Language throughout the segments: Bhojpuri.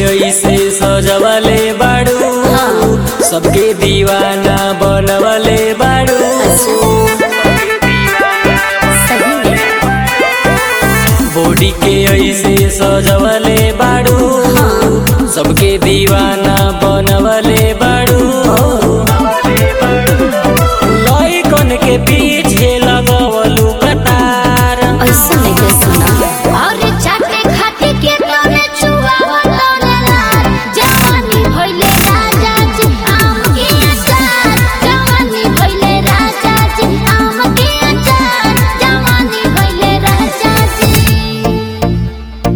ऐसे सजवले बाड़ू सबके दीवाना बनवले बाड़ू सही में बॉडी के ऐसे सजवले बाड़ू सबके दीवाना बनवले बाड़ू लइकन के पीछे लगवलू कतार ऐसा नहीं के सुना और चाटे खाते के तोरे छुआवा तोरे लाल जवानी भइले राजा जी आम के अचार जवानी भइले राजा जी आम के अचार जवानी भइले राजा जी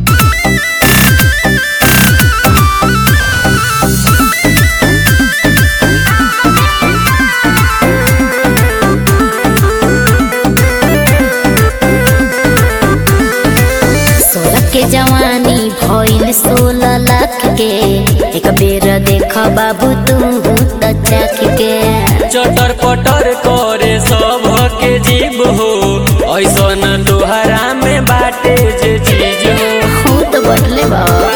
सोलह के जवानी भइल सोलह लाख के एक बेर देख बाबू तू त चाख के चटर पटर करे सब के जीव हो ऐसन तोहरा में बाटे जे चीज हो हो तो बढ़ले बाबा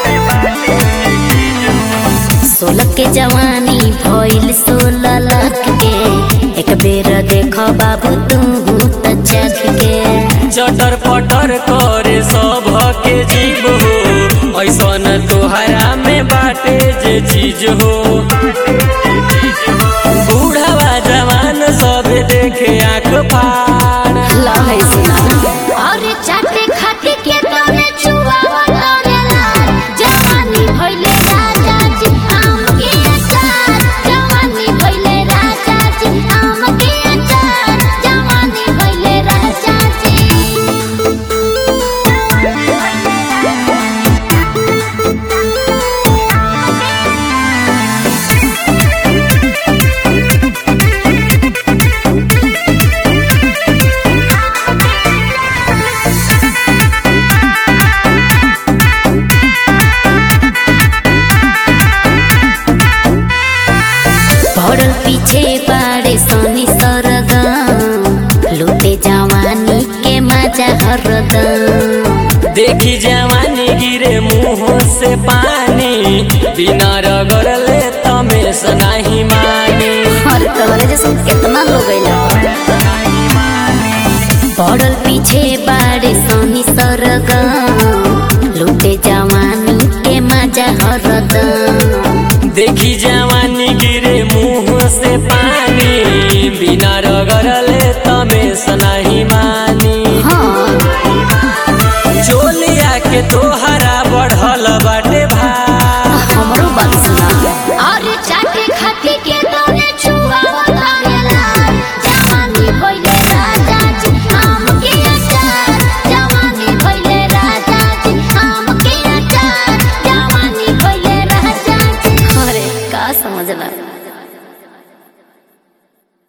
सोलह के जवानी भइल सोलह लाख के एक बेर देख बाबू तू त चाख के चटर पटर करे सब के जीव हो ऐसन तोहरा में बाटे जे चीज हो बूढ़वा जवान सब देखे आँख फाड़ लहै सुना और चाटे खाते के तोरे छुआवा तोरे लाल जवानी भइले राजा जी आम के अचार जवानी भइले राजा जी आम के अचार जवानी भइले राजा पड़ल पीछे बाड़े सोनी सरगम लूटे जवानी के मजा हरदम देखी जवानी गिरे मुंह से पानी बिना रगड़ले तमेश नहीं मानी और तोरे जैसे कितना लोग अइला पड़ल पीछे बाड़े सोनी सरगम लूटे जवानी के मजा हरदम देखी जवानी गिरे मुंह से पानी बिना रगड़ले तमेश